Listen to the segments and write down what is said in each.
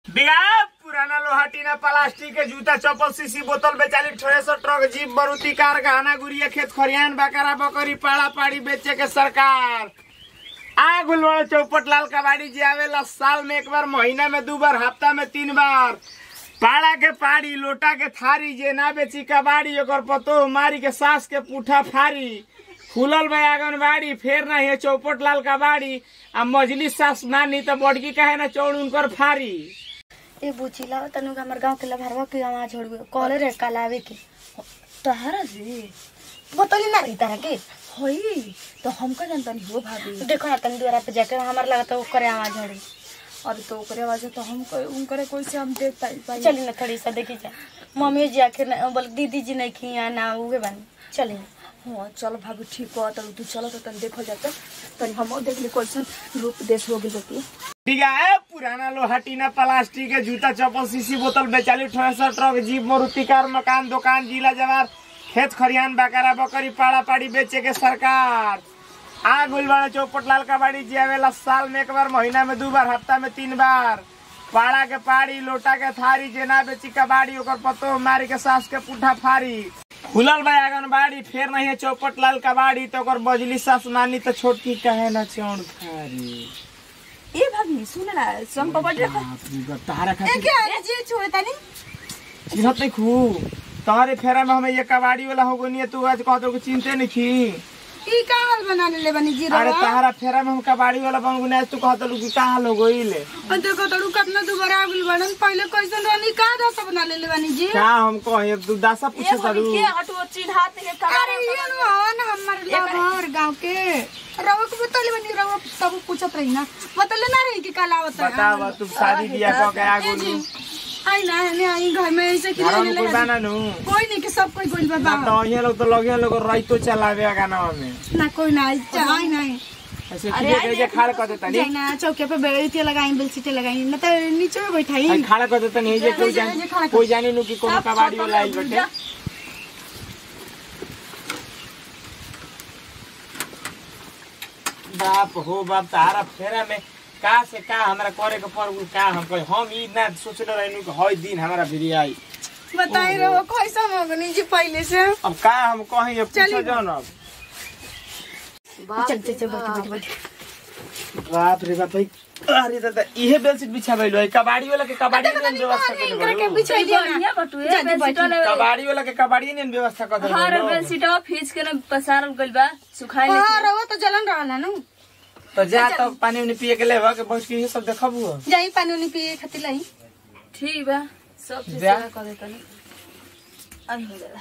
बिगा पुराना लोहा टीना प्लास्टिक के जूता चप्पल सीसी बोतल बेचाली thresher truck jeep Maruti car गहना गुड़िया खेत खरियान बकरा बकरी पाड़ा पाड़ी बेचे के सरकार आ गुलवाड़ा चौपट लाल कबाड़ी जी आवेला साल में एक बार महीना में दो बार हफ्ता में तीन बार पाड़ा के पाड़ी लोटा के थारी जे ना बेची कबाड़ी ओकर पतो मारी के सास के पूठा फारी खुलल बा आंगनबाड़ी फेर ना है चौपट लाल कबाड़ी आ मजली सास नानी तो बड़की कहे ना चौड़ उनकर फारी ए बुचिला तनु हमर गांव के लभरवा के आवाज छोड़ कॉले रे कलावे के तहरा जी बोतली ना रही तरह के होई तो हमका जानता नहीं हो भाभी देखो ना तनी द्वारा पे जाके हमार लगा तो करे आवाज छोड़ी अरे तो ओकरे आवाज तो हम उनकरे कोई से हम देख पाई पाई चली ना थोड़ी सा देखी जा मम्मी जी आखिर ना- बोल दीदी जी नहीं खिया ना उगे बन चली हाँ चलो भाभी ठीक हो तो तू चलो तो तन देखो जाता तनी हम देख ली कैसन रूप देश हो गई बती बिगा है पुराना लोहा टीना प्लास्टिक के जूता चप्पल सीसी बोतल बेचाली thresher truck jeep Maruti car मकान दुकान जिला जवार खेत खरियान बकरा बकरी पाड़ा पाड़ी बेचे के सरकार आ गुलबाड़ा चौपट लाल कबाड़ी जी आवेला साल में एक बार महीना में दो बार हफ्ता में तीन बार पाड़ा के पाड़ी लोटा के थारी जेना बेची कबाड़ी ओकर पतो मारी के सास के पुठा फारी खुलल बा आंगनबाड़ी फेर नहीं है चौपट लाल कबाड़ी तो ओकर बजली सास मानी तो छोटकी कहे ना चौड़ फारी ए भाभी सुन ना सम पपड़ देखो तारा खातिर क्या जी छोड़े तनी चिन्हत नहीं खू तोहरे फेरा में हमें ये कबाड़ी वाला हो गई तू आज कहतो कि चिंते नहीं खी ई का हाल बना ले बनी जी अरे तहरा फेरा में हम कबाड़ी वाला बन गुने तू कहतो कि का हाल हो गई ले और देखो तड़ू कितना दुबारा आगुल बनन पहले कैसन रहनी का दस बना ले बनी जी क्या हम कहे तू दासा पूछे तारू हटो चिन्हात के अरे ये रोहन हमर लवर गांव के रवा को बतले बनी रवा तब पूछत रही ना बतले ना रही कि काला होता बतावा तू शादी बियाह कह के आ गुलू आई ना ने आई घर में ऐसे कि घर में कोई बाना नु कोई नहीं कि सब कोई गोल ना बाबा तो ये लोग तो लगे लोग राइतो चलावे गाना में ना कोई ना आई आई नहीं ऐसे कि के जे खाड़ कर देता जाई ना चौके पे बेलती लगाई बेलसीटे लगाई ना तो नीचे में बैठाई नहीं खाड़ा कर देता नहीं जे कोई जे जान खाड़ा कर- कोई जाने नु कि कोनो कबाड़ी वाला आई बटे बाप हो बाप तारा फेरा में का से का हमरा करे के पर का हम कहे हम ई ना सोचले रहनु कि हई दिन हमरा भिरी आई बताई रहो कैसा मगनी जी पहले से अब का हम कहीं ये पूछो जन अब चल चल चल बैठ बैठ बैठ बाप रे बाप भाई अरे दादा इहे बेलसीट बिछाबैलो है कबाड़ी वाला के कबाड़ी ने व्यवस्था कर इनकरा के देबो बिछाई दिया ना बढ़िया बटुए बेलसीटवा ले कबाड़ी वाला के कबाड़ी ने व्यवस्था कर हर देबो बेलसीटवा फीस के न पसारल गइल बा सुखाई हां रहो तो जलन रहला नु तो जा तो पानी उनी पिए के लेबा के बैठ के ये सब देखबू जाई पानी उनी पिए खातिर लाई ठीक बा सब चीज जा। सेवा कर देतनी अब हो जाला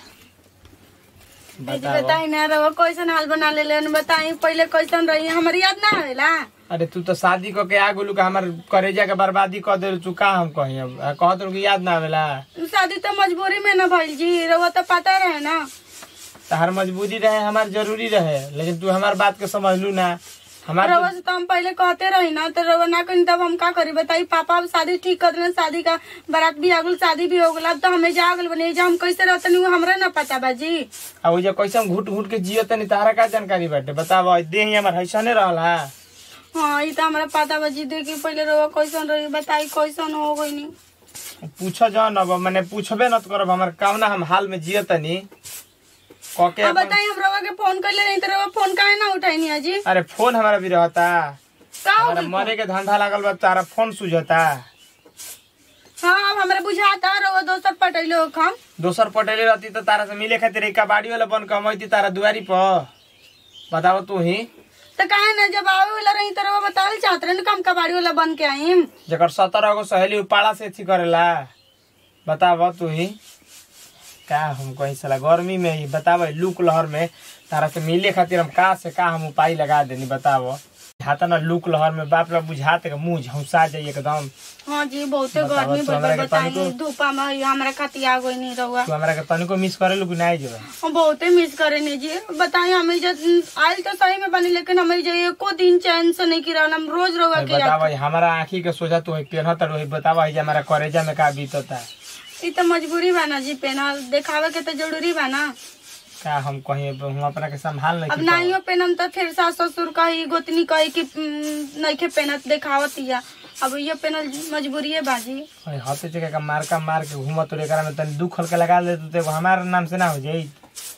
जी बताई ना रहो कैसन हाल बना ले लेन बताई पहले कैसन रही हमारी याद ना आवेला अरे तू तो शादी क के आ गेलू के हमर करेजा के बर्बादी कर दे तू का हम कही अब आ, कहत रहू कि याद ना आवेला शादी तो मजबूरी में ना भइल जी रहो तो पता रहे ना तहर मजबूरी रहे हमार जरूरी रहे लेकिन तू हमार बात के समझलू ना हमार रवा से तो हम पहले कहते रही ना तो रवा ना कहीं तब हम का करी बताई पापा अब शादी ठीक कर देना शादी का बारात भी आ गल शादी भी हो गल अब तो हमें जा गल बने जा हम कैसे रहते नहीं हमरा ना पता बाजी आ वो जे कैसे हम घुट घुट के जियो तनी तारा का जानकारी बाटे बताव देह ही हमार हैसने रहल हा हाँ ये तो हमरा पता बाजी देखी पहले रवा कैसन रही बताई कैसन हो गई नहीं पूछ जन अब मैंने पूछबे न करब हमार काम ना हम हाल में जियो तनी क के अब अपन- बताई हम रवा के फोन कर ले नहीं तो रवा फोन काहे ना उठाई नहीं अजी अरे फोन हमारा भी रहता का हो हमारा गइल? मरे के धंधा लागल बा तारा फोन सुझता हाँ अब हमरा बुझाता रवा दोसर पटैले हो हम दोसर पटेले रहती तो तारा से मिले खातिर एक कबाड़ी वाला बन कमैती तारा दुआरी पर बताओ तू ही तो काहे ना जब आवे वाला रही तो रवा बतावल चाहत रहे ना कम कबाड़ी वाला बन के आई जकर सत्रह गो सहेली उपाड़ा से अथी करेला बताब तू ही का हम कहीं साला गर्मी में ही बताब लूक लहर में तारा से मिले खातिर हम का से का हम उपाय लगा देनी बताब हाथा ना लूक लहर में बाप रे बुझाते के मुंह झौसा जाई एकदम हाँ जी बहुते बतावा, गर्मी तू बड़ हमरा के बताई तनिको- धूपा में हमरा खातिर आ गई नहीं रहुआ तू हमरा के तनिको मिस करेलू कि नहीं जब हम बहुते मिस करे नहीं जी बताई हमें जब आयल तो सही में बनी लेकिन हमें जो एको दिन चैन से नहीं किरा हम रोज रहुआ के याद बताब हमारा आँखी के सोचा तू पेनत रही बताब है हमारा करेजा में का बीतता ई तो मजबूरी बा ना जी पेना देखावे के तो जरूरी बा ना का हम कहीं हम अपना के संभाल नहीं अब की नाइयो पेनम तो फिर सास ससुर कही गोतनी कही कि "उम, नइखे पेनत देखावत या अब ये पेनल मजबूरी है बाजी अरे हाथे चके का मार का मार के घूमत तो एकरा में तनी दू खल के लगा ले तो एगो हमार नाम से ना हो जाई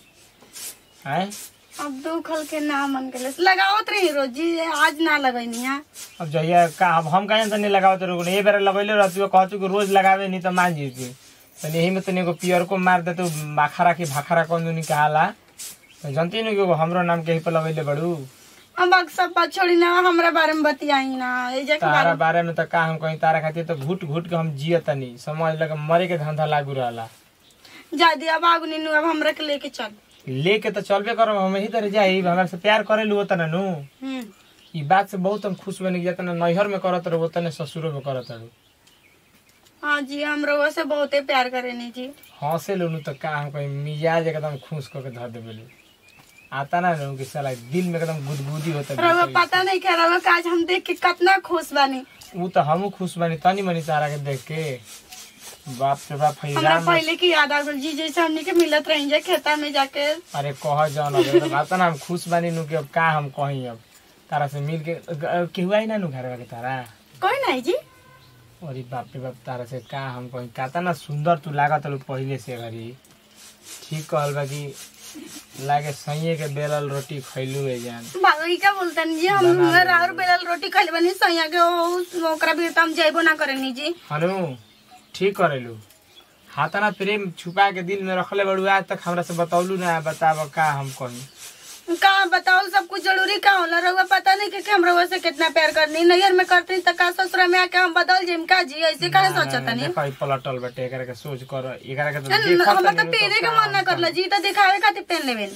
हैं अब दो खल के ना मन के लगावत रही रोजी आज ना लगैनी है अब जहिया का अब हम कहीं से नहीं लगावत रहो ये बेरा लगैले रहती हो कहतू कि रोज लगावे नहीं तो मान जीती तो यही में तनी एगो पियर को मार दे तो माखरा की भाखरा कौन दुनी कहाला तो जानती नहीं कि एगो हमरो नाम के ही पे लगैले बड़ू अब अब सब बात छोड़ी ना हमरा बारे में बतियाई ना ए जा के तारा बारे बारे में तो का हम कहीं तारा खातिर तो घुट घुट के हम जियत तनी समझ लगे मरे के धंधा लागू रहला जादी अब आगू नीनू अब हमरा के लेके चल लेके तो चलबे करब हम यही तरह जाई हमरा से प्यार करे लू तना नु हम्म ई बात से बहुत हम खुश बनी कि तना नैहर में करत रहो तने ससुरो में करत रहो हाँ जी हम रउआ से बहुते प्यार करेनी जी हंसे लू तो का हम कहीं मिजाज एकदम खुश करके धर देबे आता ना नु कि साला दिल में एकदम गुदगुदी होता रउआ है पता नहीं क्या रउआ का आज हम देख के कितना खुश बानी ऊ तो हमहू खुश बनी तनी मनी तारा के देख के बाप रे बाप हमरा फैजान पहले की याद आ गई जी जैसे हमने के मिलत रही जा खेता में जाके अरे कह जाओ ना एकदम आता ना हम खुश बनी नु कि अब का हम कहीं अब तारा से मिल के केहू आई ना नु घर के तारा कोई नहीं जी अरे बाप रे बाप तारा से का हम कहीं काता ना सुंदर तू लागत लो पहले से घरी ठीक कहल बा कि लागे सैये के बेलल रोटी खैलू है जान बाबा क्या बोलते जी हम राउर बेलल रोटी खा बनी सैया के ओ- ओकरा भी तो हम जैबो ना करेनी जी हनु ठीक करेलू हाथाना प्रेम छुपा के दिल में रखले बड़ू आज तक हमरा से बतौलू ना बताब का हम कहीं का बताओ सब कुछ जरूरी का होला रउआ पता नहीं कि कि हम रउआ से कितना प्यार करनी नैयर में करती त का ससुरा में आके हम बदल जाइम का जी ऐसे काहे सोचता नहीं देखो ई पलटल बटे एकरा के सोच कर एकरा के तो देखत हमरा तो नहीं पहने के मन ना करला जी तो दिखावे खातिर पहन लेबे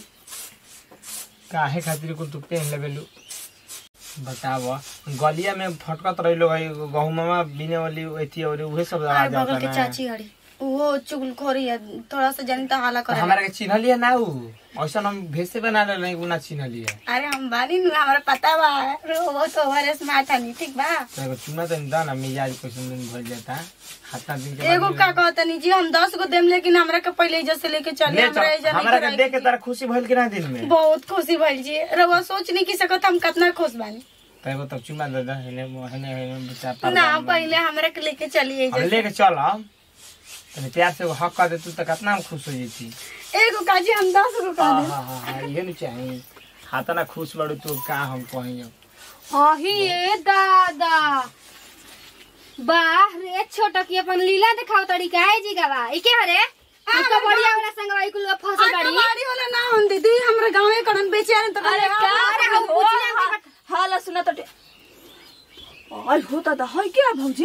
काहे खातिर कुल तू पहन लेबेलू बताव गलिया में फटकत रहिलो भाई गहुमा बिने वाली एथी और उहे सब आए आवाज बगल आता के ना चाची हड़ी वो चुगलखोरी है थोड़ा सा जानी तो हाला करे हमारा के चिन्हलिए ना उ ऐसा हम भेसे बना ले नहीं उना चिन्हलिए अरे हम बानी नु हमरा पता बा रो वो तो हमारे स्मार्ट हनी ठीक बा एगो चुना तो दा ना मिजाज कैसन दिन भइल जाता हाथा दिन के एगो का कहतनी जी हम दस गो देम लेकिन हमरा के पहले जैसे लेके चले ले हमरा चल, एजा हमरा नहीं के देख के तारा खुशी भइल कि ना दिन में बहुत खुशी भइल जी रउआ सोच नहीं की सकत हम कितना खुश बानी तो एगो तब चुमा दे दा हेने हेने हेने बच्चा ना पहले हमरा के लेके चलिए हम लेके चल हम तने प्यार से एगो हक कर दे तू तो कितना हम खुश हो जेती एगो काजी हम दस गो का हाँ हाँ हाँ हाँ ये नहीं चाहिए हाथा ना खुश बड़ू तू का हम कहीं अब अही ए दादा बाह रे छोटा की अपन लीला दिखाओ तरीका है जी गवा ई के हरे उसका बढ़िया वाला संगवाई कुल फसल बाड़ी गाड़ी वाला ना होन दीदी हमरा गांव में करन बेचे आन तो अरे का अरे हम हो पूछले हम हाला सुना तो आई होता था है क्या भौजी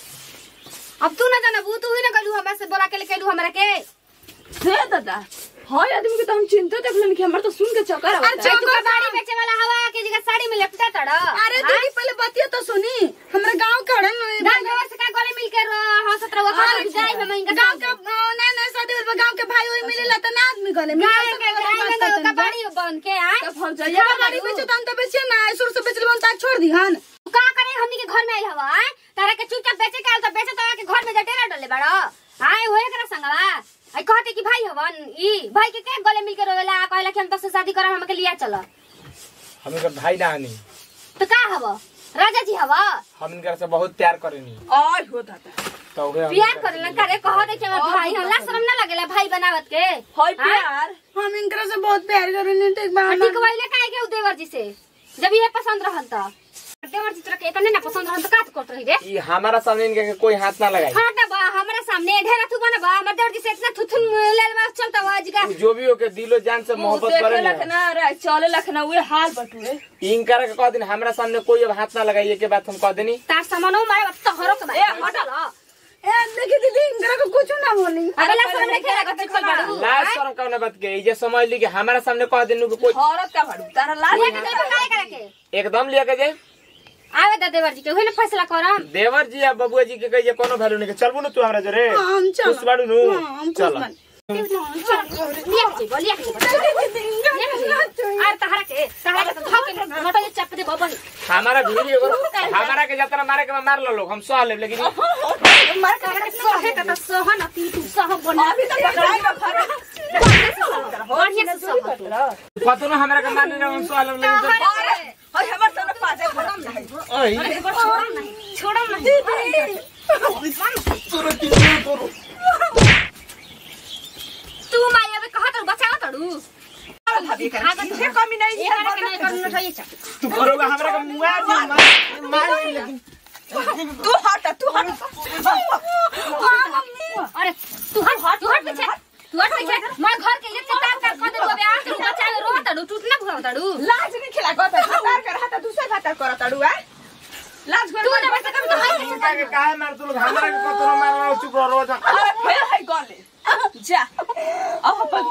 अब तू ना जाना बू तू ही ना गलू हमरा से बोला के ले केलू हमरा के हे दादा हाय आदमी के तो हम चिंता देखलन कि हमर तो सुन के चक्कर आवता अरे तू का साड़ी बेचे वाला हवा के जगह साड़ी में लपटा तड़ा अरे दीदी पहले बतिया तो सुनी हमरा गांव करन दान देवर से का गले मिल के हंसत रहो हां जाई हम इनका गांव का ना ना शादी वाला गांव के भाई ओई मिलेला त ना आदमी गले में गाय के गाय में गयो का बाड़ी बन के आए तो भौजैया ये गाड़ी बेचे तन तो बेचे ना शुरू से बेचल बन ता छोड़ दी हन तू का करे हमनी के घर में आइल हवा आए तारा के चुपचाप बेचे के आइल तो बेचे तो के घर में जटेरा डले बड़ो आए होए करा संगवा आई कहते कि भाई हवन ई भाई के के गले मिल के रोवेला कहला कि हम तो से शादी करम हमके लिया चल हम इनकर भाई ना हनी तो का हव राजा जी हवा हम इनकर से बहुत प्यार करेनी आई हो दादा तो उहे हम प्यार करेला करे कह दे कि हमर भाई हमरा शर्म ना लगेला भाई बनावत के हाय प्यार हम इनकरा से बहुत प्यार करनी तो एक बार ठीक वइले काहे के उ देवर जी से जब ये पसंद रहल त देवर जी तोरा के इतने ना पसंद रहल त का करत रही रे ई हमारा सामने इनके के कोई हाथ ना लगाई हट बा हमरा सामने ढेर थू बना बा हमर देवर जी से इतना थुथुन लेल बा चलता हुआ आज का उ जो भी हो के दिलो जान से मोहब्बत देखे करे लख ना रे चले लख ना उहे हाल बटुए इनकर के कह दिन हमरा सामने कोई अब हाथ ना लगाइए के बात हम कह देनी तार सामानो मारे तो हरो के ए, बा हटल ए देखी दीदी इनकरा को कुछ ना बोली अरे ला सामने खेला के चल बाड़ू लाज शर्म कौन बात के ई जे समझ ली कि हमारा सामने कह देनु कि कोई औरत का भड़ू तारा लाज ये के तो काय करे के एकदम लिया के जाए आवे दा देवर जी के होय ना फैसला करम देवर जी या बबुआ जी के कहिए कोनो वैल्यू नहीं के चलबू ना तू हमरा जरे हाँ, हम चल खुश बाड़ू नु हाँ, हम खुश चल बानी। लिया के बोलिया के आर तहरा के तहरा के तो धके मोटा ये चप दे बबन हमारा भीड़ एगो हमारा के जतना मारे के बा मार लो लोग हम सह लेब लेकिन मार के सोहे का तो सोह ना पी तू सह बना अभी तो पकड़ाई का फर बढ़िया से सह कतो ना हमरा के मारने ना हम सह लेब लेकिन अरे हाय हमर तो पासे खत्म नहीं ओई छोड़ो नहीं तू माया बे कहा तो बचाओ तड़ू ये कमी नहीं ये करे के नहीं करना चाहिए चा तू करोगा हमरा का मुआ दी मार मार लेकिन तू हट तू हट अरे तू हट तू हट पीछे तू हट पीछे मैं घर के इज्जत तार कर कर दे बे आज तू बचा रो तड़ू टूटना भुआ तड़ू लाज नहीं खिला गो तार कर हाथ दूसरे भातर कर तड़ू है लाज कर तू जब से कभी तो हाय तू का के काहे मार तू लोग हमरा के कतरो मार रहा चुप रहो रोज अरे फिर है गले जा अब अपन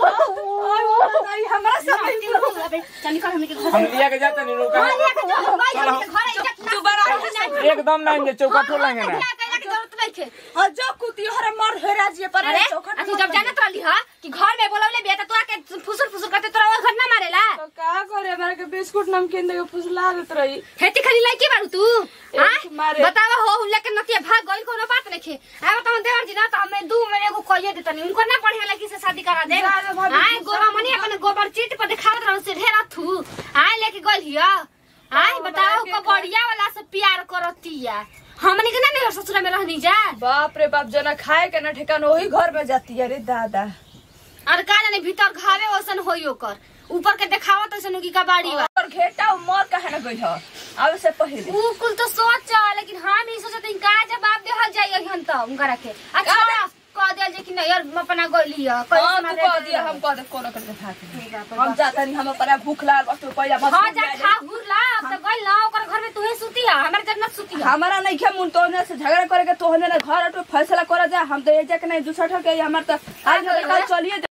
हमरा सब चल निकल हमने के घर हम लिया के जाते नहीं लोग लिया के जो भाई हमने के घर इज्जत तू बड़ा एकदम ना चौका ठोलांगे ना लिया के के जरूरत नहीं थे और जो कुती हर मर हेरा जी पर अरे चौखट आ तू जब जानत रहली हा कि घर में बोलवले बिया त तू आके फुसुर फुसुर करते तोरा वो घर ना मारेला तो का करे हमरा के बिस्कुट नमकीन देके फुसला देत रही हेती खाली लड़की बारू तू हां मारे। बतावा हो हुल्ले के नतिया भाग गइल कोनो बात नहीं खे आ बताओ देवर जी ना तो हमें दू में एगो कहिए देतनी उनको ना बढ़िया लड़की से शादी करा दे जा रे भाभी, हां गोबा मनी अपन गोबर चीट पर दिखावत रहू से ढेरा थू हां लेके गइल हिया हां बताओ को बढ़िया वाला से प्यार करतिया हमनी के ना नहीं ससुरा में रहनी जा बाप रे बाप जना खाए के ना ठेकान वही घर में जाती है रे दादा और का जाने भीतर घावे ओसन होई ओकर ऊपर के देखावत ओसन की का बाड़ी बा और घेटा मर काहे न गई ह आवे से पहले उ कुल तो सोच लेकिन हम ही सोचते हैं का जवाब देहल जाई हम तो उनकरा के अच्छा कह दिया जे कि नहीं यार हम अपना गइली है हां तू कह दिया हम कह दे कोनो करके भाग हम जाता नहीं हम पर भूख लागल बस तू पहले मत हां जा खा हुरला अब तो गइल ना ओकर घर में तू ही सुती है हमर जन्नत सुती है हमारा नहीं खे मुन तोहने से झगड़ा करे के तोहने ना घर अटो फैसला करा जा हम तो एक जगह नहीं दूसरा ठके हमार तो आज कल चलिए